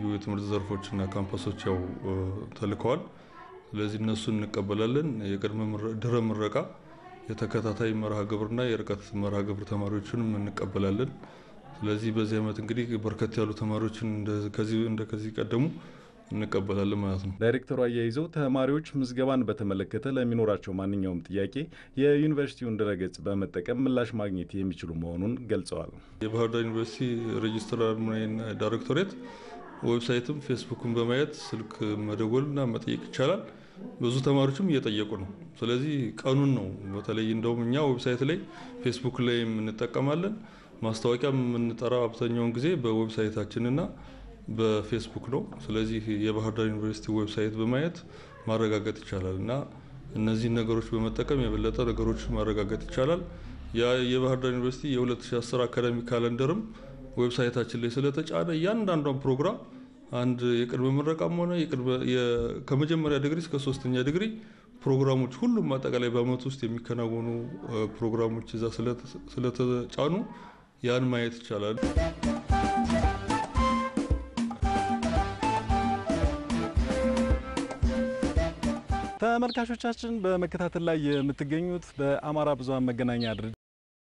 የትምህርት ዘርፎችና ካምፓሶች ያው ተልከዋል። ስለዚህ እነሱን እንቀበላለን። የቅድመ ድህረ ምረቃ የተከታታይ መርሃ ግብርና የርቀት መርሃ ግብር ተማሪዎችንም እንቀበላለን። ስለዚህ በዚህ ዓመት እንግዲህ በርከት ያሉ ተማሪዎችን እንደ ከዚህ ቀደሙ እንቀበላለን ማለት ነው። ዳይሬክተሩ አያይዘው ተማሪዎች ምዝገባን በተመለከተ ለሚኖራቸው ማንኛውም ጥያቄ የዩኒቨርሲቲውን ድረገጽ በመጠቀም ምላሽ ማግኘት የሚችሉ መሆኑን ገልጸዋል። የባህር ዳር ዩኒቨርሲቲ ሬጅስትራር ዳይሬክቶሬት ዌብሳይትም ፌስቡክን በማየት ስልክ መደወልና መጠየቅ ይቻላል። ብዙ ተማሪዎችም እየጠየቁ ነው። ስለዚህ ቀኑን ነው በተለይ እንደውም እኛ ዌብሳይት ላይ ፌስቡክ ላይ እንጠቀማለን። ማስታወቂያ የምንጠራው አብዛኛውን ጊዜ በዌብሳይታችንና በፌስቡክ ነው። ስለዚህ የባህር ዳር ዩኒቨርሲቲ ዌብሳይት በማየት ማረጋገጥ ይቻላል እና እነዚህን ነገሮች በመጠቀም የበለጠ ነገሮች ማረጋገጥ ይቻላል። የባህር ዳር ዩኒቨርሲቲ የ2010 አካዳሚክ ካለንደርም ዌብሳይታችን ላይ ስለተጫነ እያንዳንዷን ፕሮግራም አንድ የቅድመ ምረቃም ሆነ ከመጀመሪያ ዲግሪ እስከ ሶስተኛ ዲግሪ ፕሮግራሞች ሁሉም አጠቃላይ በአመት ውስጥ የሚከናወኑ ፕሮግራሞች እዛ ስለተጫኑ ያን ማየት ይቻላል። ተመልካቾቻችን በመከታተል ላይ የምትገኙት በአማራ ብዙኃን መገናኛ ድርጅት